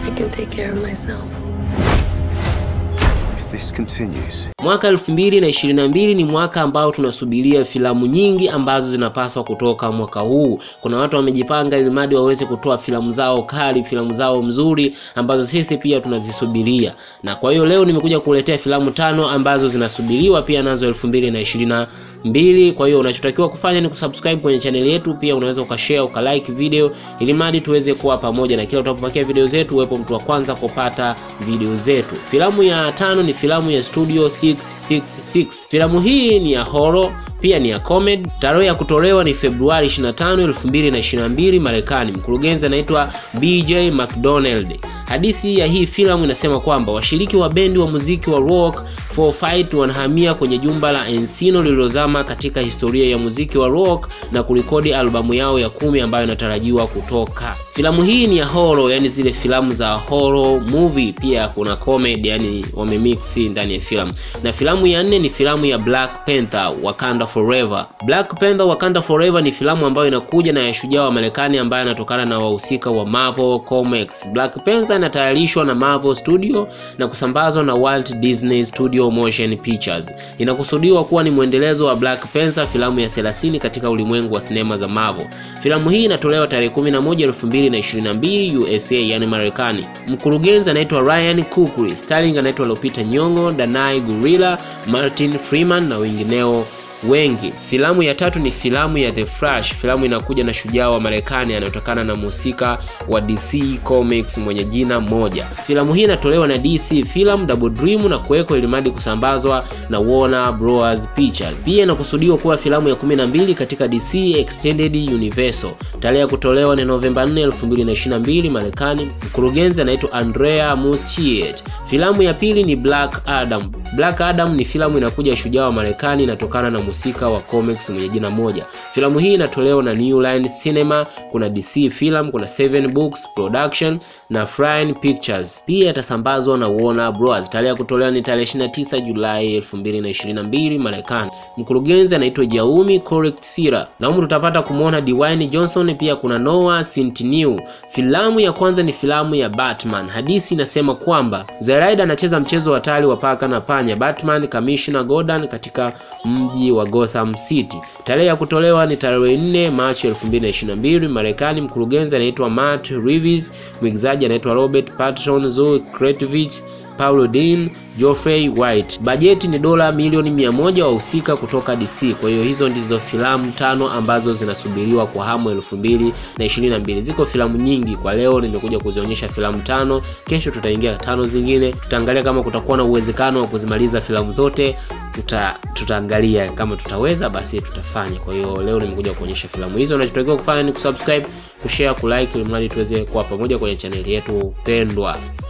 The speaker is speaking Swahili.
I can take care of myself. If this continues, Mwaka 2022 ni mwaka ambao tunasubiria filamu nyingi ambazo zinapaswa kutoka mwaka huu. Kuna watu wamejipanga ili mradi waweze kutoa filamu zao kali, filamu zao mzuri ambazo sisi pia tunazisubiria. Na kwa hiyo leo nimekuja kukuletea filamu tano ambazo zinasubiriwa pia nazo 2022. Kwa hiyo unachotakiwa kufanya ni kusubscribe kwenye channel yetu, pia unaweza ukashare, ukalike video ili mradi tuweze kuwa pamoja na kila utapopakia video zetu uwepo mtu wa kwanza kupata video zetu. Filamu ya tano ni filamu ya Studio 666. Filamu hii ni ya horror pia ni ya comedy. Tarehe ya kutolewa ni Februari 25, 2022 Marekani. Mkurugenzi anaitwa BJ McDonald. Hadithi ya hii filamu inasema kwamba washiriki wa bendi wa muziki wa rock for fight wanahamia kwenye jumba la Encino lililozama katika historia ya muziki wa rock na kurekodi albamu yao ya kumi ambayo inatarajiwa kutoka. Filamu hii ni ya horror, yani zile filamu za horror movie, pia kuna comedy, yani wamemix ndani ya filamu. Na filamu ya nne ni filamu ya Black Panther Wakanda Forever. Black Panther Wakanda Forever ni filamu ambayo inakuja na ya shujaa wa Marekani ambaye anatokana na wahusika wa Marvel Comics. Black Panther inatayarishwa na Marvel Studio na kusambazwa na Walt Disney Studio Motion Pictures. Inakusudiwa kuwa ni mwendelezo wa Black Panther, filamu ya 30 katika ulimwengu wa sinema za Marvel. Filamu hii inatolewa tarehe 11 2022 USA, yani Marekani. Mkurugenzi anaitwa Ryan Coogler, starring anaitwa Lupita Nyong'o, Danai Gurira, Martin Freeman na wengineo wengi. Filamu ya tatu ni filamu ya The Flash. Filamu inakuja na shujaa wa Marekani anayotokana na mhusika wa DC Comics mwenye jina moja. Filamu hii inatolewa na DC Film Double Dream na kuwekwa ilimadi kusambazwa na Warner Bros Pictures. Pia inakusudiwa kuwa filamu ya 12 katika DC Extended Universe. Tarehe ya kutolewa ni Novemba 4, 2022 Marekani. Mkurugenzi anaitwa Andrea Muschietti. Filamu ya pili ni Black Adam. Black Adam ni filamu inakuja shujaa wa Marekani inatokana na mhusika wa comics mwenye jina moja. Filamu hii inatolewa na New Line Cinema, kuna DC Film, kuna Seven Books Production na Fine Pictures. Pia itasambazwa na Warner Bros. Tarehe ya kutolewa ni tarehe 29 Julai 2022 Marekani. Mkurugenzi anaitwa Jaumi Correct Sira. Na humu tutapata kumwona Dwayne Johnson, pia kuna Noah Centineo. Filamu ya kwanza ni filamu ya Batman. Hadithi inasema kwamba Zoraida anacheza mchezo hatari wa paka na panya Batman Commissioner Gordon katika mji wa Gotham City. Tarehe ya kutolewa ni tarehe 4 Machi 2022 Marekani. Mkurugenzi anaitwa Matt Reeves, mwigizaji anaitwa Robert Pattinson, Zoe Kravitz, Paulo Dean, Geoffrey White. Bajeti ni dola milioni mia moja wahusika kutoka DC. Kwa hiyo hizo ndizo filamu tano ambazo zinasubiriwa kwa hamu elfu mbili na ishirini na mbili. Ziko filamu nyingi, kwa leo nimekuja kuzionyesha filamu tano. Kesho tutaingia tano zingine, tutaangalia kama kutakuwa na uwezekano wa kuzimaliza filamu zote. Tuta, tutaangalia kama tutaweza, basi tutafanya. Kwa hiyo leo nimekuja kuonyesha filamu hizo. Unachotakiwa kufanya ni kusubscribe, kushare, kulike ili mradi tuweze kuwa pamoja kwenye chaneli yetu pendwa.